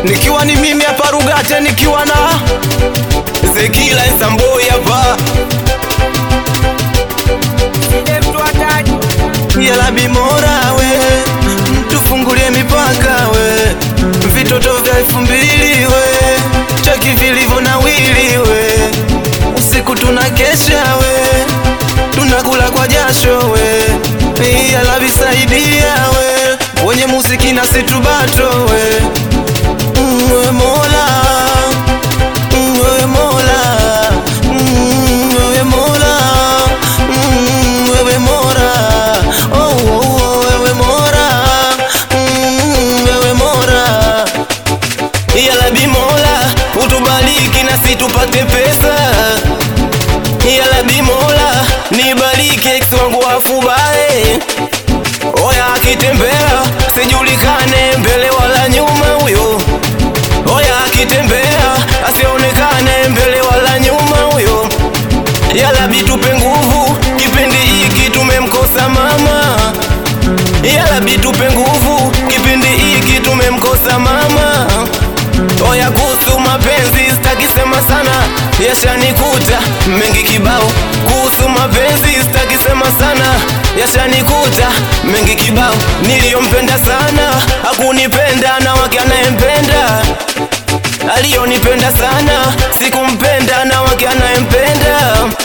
nikiwa ni mimi hapa Rugate, nikiwa na Zekila Nsamboi hapa yala bimora we, tufungulie mipaka we, vitoto vya elfu mbili we, cheki vilivyo na wili we, usiku tunakesha we, tunakula kwa jasho we, yala visaidia we, wenye muziki na situbato we, Mm, we Mola, Mm, wewe Mola, Mm, wewe Mola, Mm, wewe Mola, oh, oh, oh, wewe Mola, Mm, wewe Mola. Yala bimola utubariki na situpate pesa Yala bimola nibariki ex wangu afubae Oya akitembea sijulikane mbele wala nyuma huyo Oya akitembea asionekane mbele wala nyuma huyo Yala bitupe nguvu kipindi hiki tumemkosa mama Yala bitupe nguvu kipindi hiki tumemkosa mama Oya kuhusu mapenzi sitaki sema sana, yashanikuta mengi kibao. Kuhusu mapenzi sitaki sema sana, yashanikuta mengi kibao. Niliyompenda sana hakunipenda na wake anayempenda, aliyonipenda sana sikumpenda na wake anayempenda.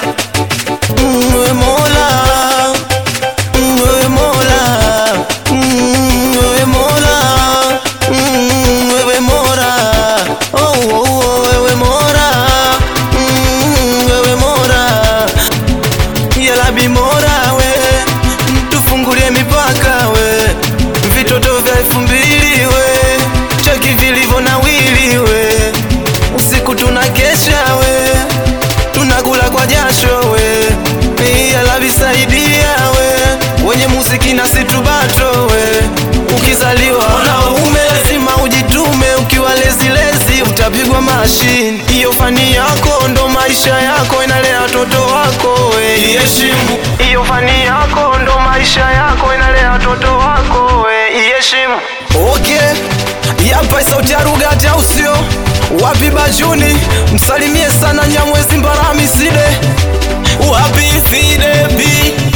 Mm, wewe Mola, Mm, wewe Mola, Mm, wewe Mola, Mm, wewe Mola, oh, oh, oh, wewe Mola, Mm, wewe Mola, yala bimora we, tufungulie mipaka we, vitoto vya elfu mbili we, cheki vilivyo na wili we, usiku tunakesha we, tunakula kwa jasho we, yala visaidia we, wenye muziki na situbato we, ukizaliwa wanaume lazima ujitume, ukiwa lezilezi utapigwa mashini. Hiyo fani yako ndo maisha yako, inalea watoto wako we, iheshimu. Hiyo fani yako ndo maisha yako, inalea watoto wako we, iheshimu. Okay, yapa sauti ya Rugate au sio? Wapi Bajuni, msalimie sana Nyamwezi Mbarami Side Wapi sidebi